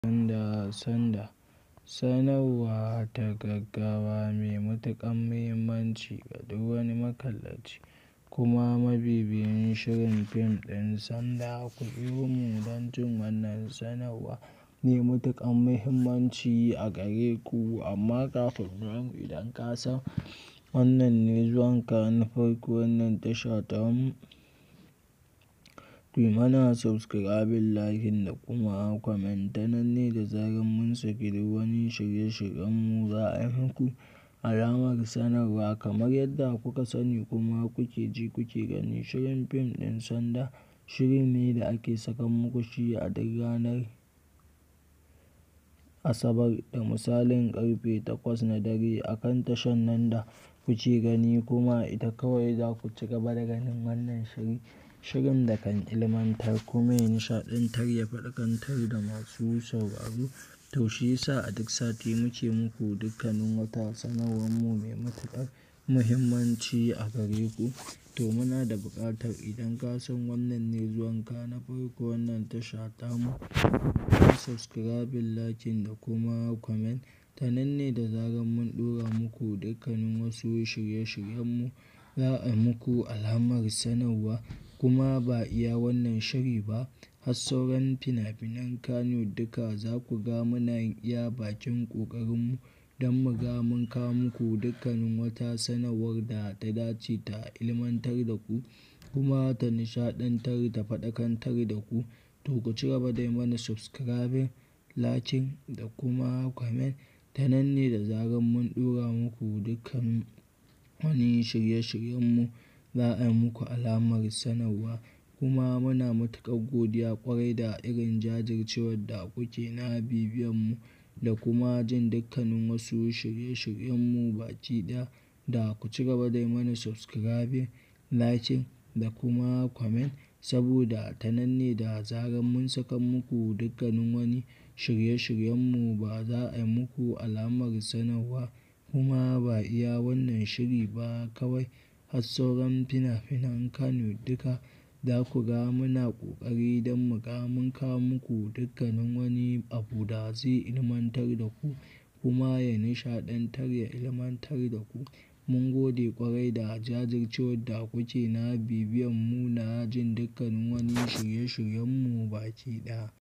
Sanda, sanda, sanarwa ta gaggawa mai matuƙar muhimmanci ga duk wani makallaci kuma mabibiyin shirin fim ɗin Sanda. Ku biyo mu don jin wannan sanarwa mai matuƙar muhimmanci a gare ku. Amma kafin nan idan ka san wannan ne zuwanka na farko wannan tasha tamu, kuyi mana subscribing, liking da kuma comment. Ta nan ne da zarar mun saki duk wani shirye-shiryenmu za a yi muku alamar sanarwa kamar yadda kuka sani kuma kuke ji kuke gani. Shirin fim ɗin Sanda shiri ne da ake saka muku shi a duk ranar Asabar da misalin ƙarfe takwas na dare a kan tashar nan da kuke gani kuma ita kawai za ku ci gaba da ganin wannan shiri. Shirin da kan ilmantar kuma ya nishaɗantar ya faɗakantar da masu sauraro. To shi yasa a duk sati muke muku dukkanin wata sanarwar mu mai matuƙar muhimmanci a gare ku. To muna da buƙatar idan ka san wannan ne zuwanka na farko wannan tasha tamu, kuyi subscribing, liking da kuma comment. Ta nan ne da zarar mun ɗora muku dukkanin wasu shirye-shiryenmu za a yi muku alamar sanarwa. Kuma ba iya wannan shiri ba, har sauran fina-finan Kannywood duka za ku ga muna iya bakin ƙoƙarinmu don mu ga mun kawo muku dukkanin wata sanarwar da ta dace ta ilmantar da ku kuma ta nishaɗantar da faɗakantar da ku. To ku ci gaba da yi mana subscribing, liking da kuma comment. Ta nan ne da zarar mun ɗora muku dukkan wani shirye-shiryenmu za a yi muku alamar sanarwa. Kuma muna matuƙar godiya ƙwarai da irin jajircewar da kuke na bibiyanmu da kuma jin dukkanin wasu shirye-shiryenmu baki ɗaya. Da ku ci gaba da yi mana subscribing, liking da kuma comment saboda ta nan ne da zarar mun saka muku dukkanin wani shirye-shiryenmu ba za a yi muku alamar sanarwa. Kuma ba iya wannan shiri ba kawai har sauran fina-finan Kannywood duka za ku ga muna ƙoƙari don mu ga mun kawo muku dukkanin wani abu da zai ilmantar da ku kuma ya nishaɗantar ya ilmantar da ku. Mun gode ƙwarai da jajircewar da kuke na bibiyanmu na jin dukkanin wani shirye-shiryenmu baki ɗaya.